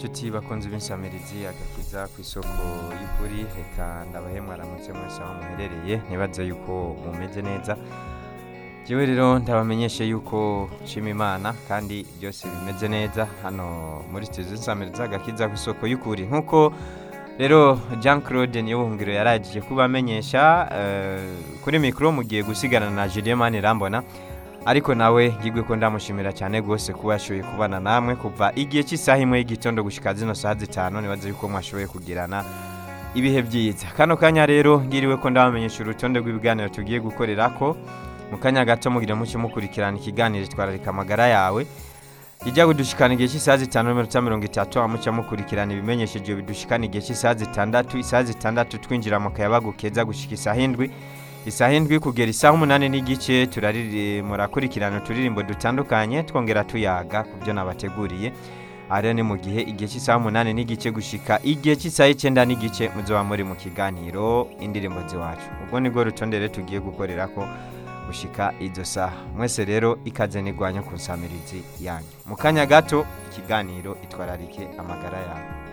inshuti bakunze b'insamirizi agakiza ku isoko y'ukuri reka ndabahe mwaramutse mwese aho muherereye ntibaze yuko mumeze neza jewe rero ndabamenyeshe yuko nshima imana kandi byose bimeze neza hano muri studio z'insamirizi agakiza ku isoko y'ukuri nk'uko rero jean claude niyo buhungiro yaragije kubamenyesha eh, kuri mikoro mugiye gusigana na julien mani rambona ariko nawe ngigwe ko ndamushimira cyane rwose kuba yashoboye kubana namwe kuva igihe cy'isaha imwe y'igitondo gushika zino saha zitanu nibaze yuko mwashoboye kugirana ibihe byiza kano kanya rero ngiriwe ko ndabamenyesha urutonde rw'ibiganiro tugiye gukorera ko mu kanya gato mugira mucyo mukurikirana ikiganiro twararika amagara yawe ijya kudushikana igihe cy'isaha zitanu n'iminota mirongo itatu amuca mukurikirana ibimenyesheje bidushikana igihe cy'isaha zitandatu isaha zitandatu twinjira mu kayabagu keza gushika isaha indwi isaha indwi kugera isaha umunani n'igice turariri murakurikirana uturirimbo dutandukanye twongera tuyaga ku byo nabateguriye aha rero ni mu gihe igihe cy'isaha umunani n'igice gushika igihe cy'isaha icyenda n'igice muzoba muri mu kiganiro indirimbo ziwacu ubwo nibwo rutonde rero tugiye gukorera ko gushika izo saha mwese rero ikaze nigwanya ku nsamirizi yanyu mu kanya gato ikiganiro itwararike amagara yawe